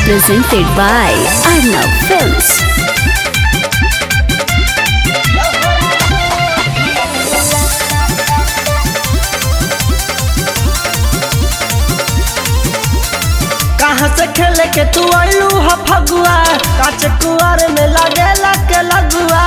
presented by Arnav Films. कहाँ से खेले के तू आइलू ह फगुआ काच कुआर में लगेला के लगुआ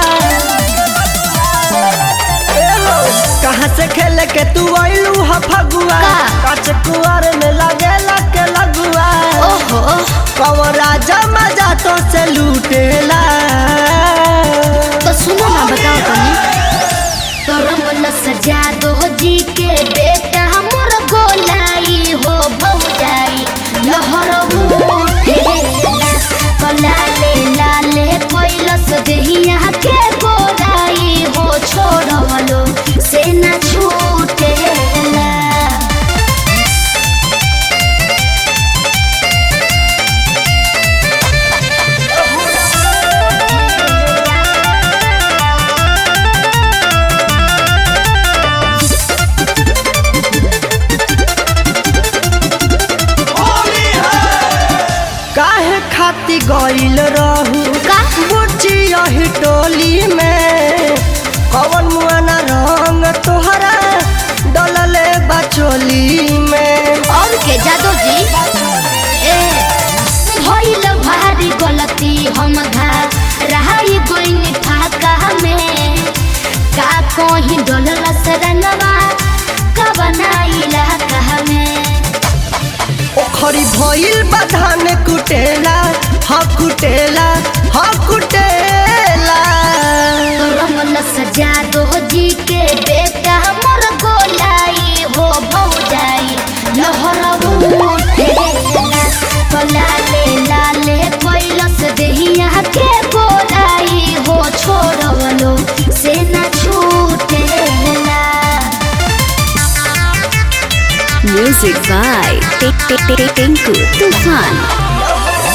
ए हो, कहाँ से खेले के तू आइलू ह फगुआ का? काच कुआर में लगेला के लगुआ ओहो कवर राजा मजा तो से लूटेला तो सुनो ना बताओ तनी करम सजा दो जी के बेटा हमर गोलाई हो भौजाई लहर उठे कलाले लाले कैलस देहिया के गोलाई हो छोड़वलो से न छूटेला काहे खाती गइल रहू का? बुच्ची यही टोली में कवन मुआना रंग तोहरा डलले बचोली में और के जादू जी ए भइल भारी गलती हम घा रहाई गोइन फाका में का कोही डोलल सरनवा का बनाइला कहा में ओखरी भइल बधान कुटेला ह कुटेला ह कुटेला रमल सजा दो जी के बेटा हमर गोलाई हो भौजाई लहर उठेला कलाले लाले कैलस देहिया के गोलाई हो छोड़वलो से न छूटेला Music by Tinku Tufan.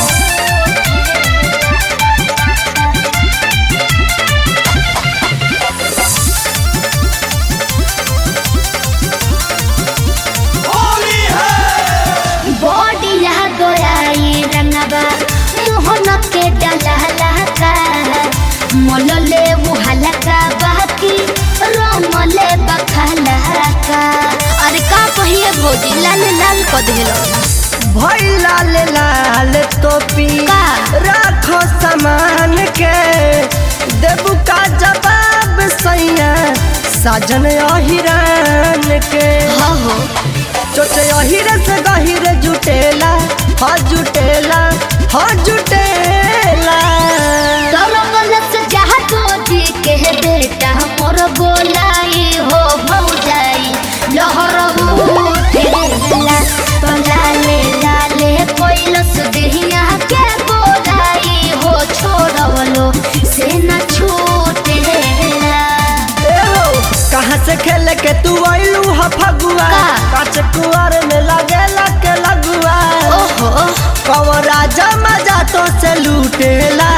बॉडिया गोराई रंगबा मोहन के डलहला का मोलले मुहलका बाकी रोमले बखला का अरे का कहिए भौजी लाल लाल क देलो भइल लाल लाल टोपी का? राखो सामान के देबू का जवाब सैया साजन अहिरान के हो हो चोचे अहिरे से गहिरे जुटेला ह जुटेला ह जुटेला तरमल से जहा तो जी के बेटा मोर गोलाई हो भौजाई लहर उठेला तो लाले लाले कोइलस देहिया के गोलाई हो छोड़वलो से न छूटेला ए हो, कहाँ से खेल के तू आइलू ह फगुआ का? काच कुआर में लगेला के लगुआ ओहो कवर राजा मजा तो से लूटेला